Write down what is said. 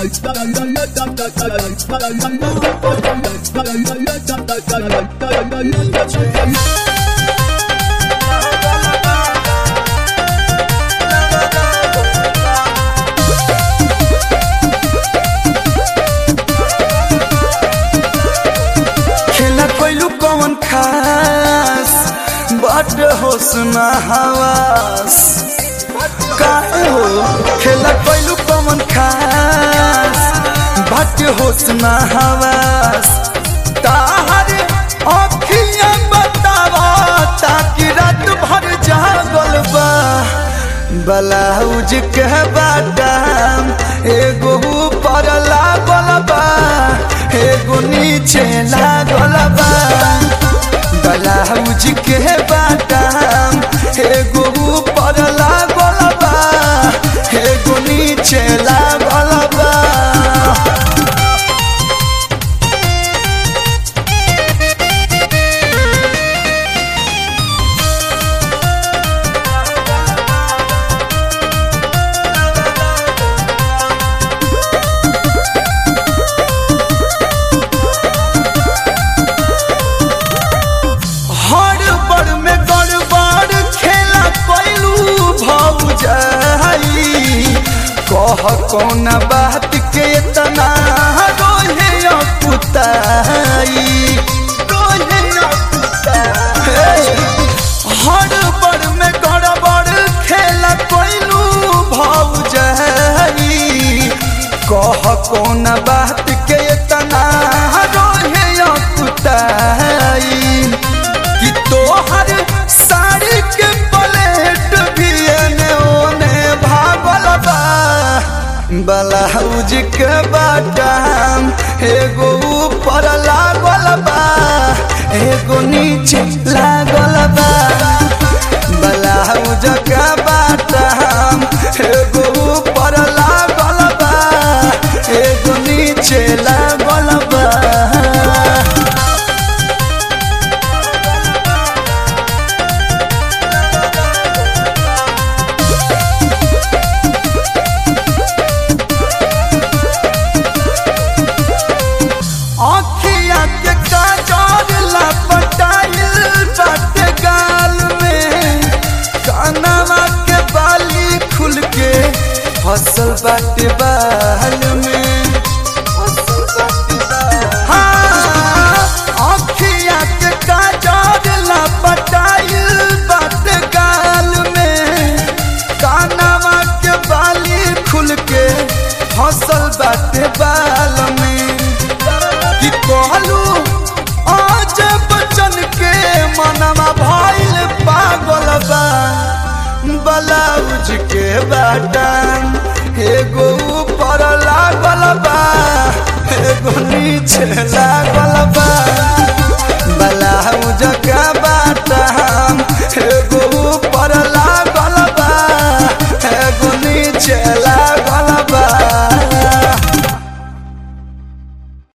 खेला कोइलू कौन खास बड होसना हवास काहे हो खेला कोइलू कौन खास बड होसना हवास ताहरे अखियां बतावा ताकि रात भर जागल बा ब्लाउज के बादाम एगो ऊपर लागल बा एगो नीचे लागल बा ब्लाउज के बादाम एगो ऊपर लागल बा एगो नीचे लागल बा हड़बड़ में गड़बड़ खेला कैलू भौजाई कह कौन बात के तना रोहे पुताई रोहे पुताई हड़बड़ में गड़बड़ खेला कैलू भौजाई कह कौन बात के तना रोहे पुताई कि तोहर साड़ी के प्लेट भी एने ओने भागल बा ब्लाउज के बाटाम एगो ऊपर लागल बा एगो नीचे लागल बा ब्लाउज के बाटाम एगो ऊपर लागल बा एगो नीचे लागल बा अखिया के काजर लपटाइल बाटे गाल में कानवा के बाली खुल के फसल बाटे बाल में हाँ, अखिया के काजर लपटाइल बाटे गाल में कानवा के बाली खुल के फसल बाटे बाल में कि कहलू आज बचन के मनवा भइल पागल बा ब्लाउज के बाटन एगो ऊपर लागल बा एगो नीचे लागल बा ब्लाउज के बाटन एगो ऊपर लागल बा एगो नीचे